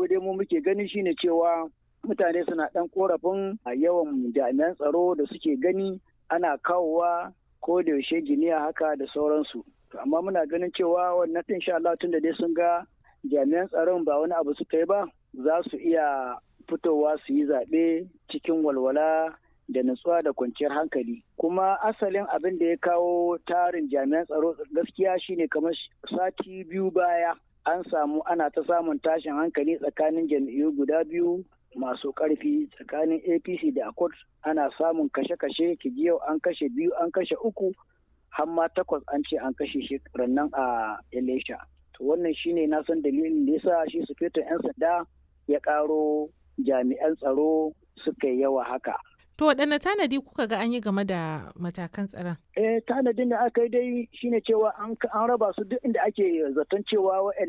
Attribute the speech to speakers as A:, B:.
A: abu dai mu muke gani shine cewa mutane suna ɗan korafin a yawan jami'an tsaro da suke gani ana kawowa ko da yaushe giniya haka da sauransu amma muna ganin cewa wannan ɗin sha Allah tun da dai sun ga jami'an tsaron ba wani abu suka yi ba za su iya fitowa su yi zaɓe cikin walwala da nutsuwa da kwanciyar hankali kuma asalin abin da ya kawo tarin jami'an tsaro gaskiya shine kamar sati biyu baya an samu ana ta samun tashin hankali tsakanin jam'iyyu guda biyu masu ƙarfi tsakanin apc da accord ana samun kashe-kashe yau an kashe biyu an kashe uku har ma takwas an ce an kashe shi nan a elisha to wannan shine na san dalilin da yasa shi sufetin 'yan sanda ya ƙaro jami'an tsaro suka yi yawa haka
B: To waɗanne tanadi kuka ga an yi game da matakan tsaron?
A: Eh tanadin da aka yi dai shine cewa an raba su duk inda ake zaton cewa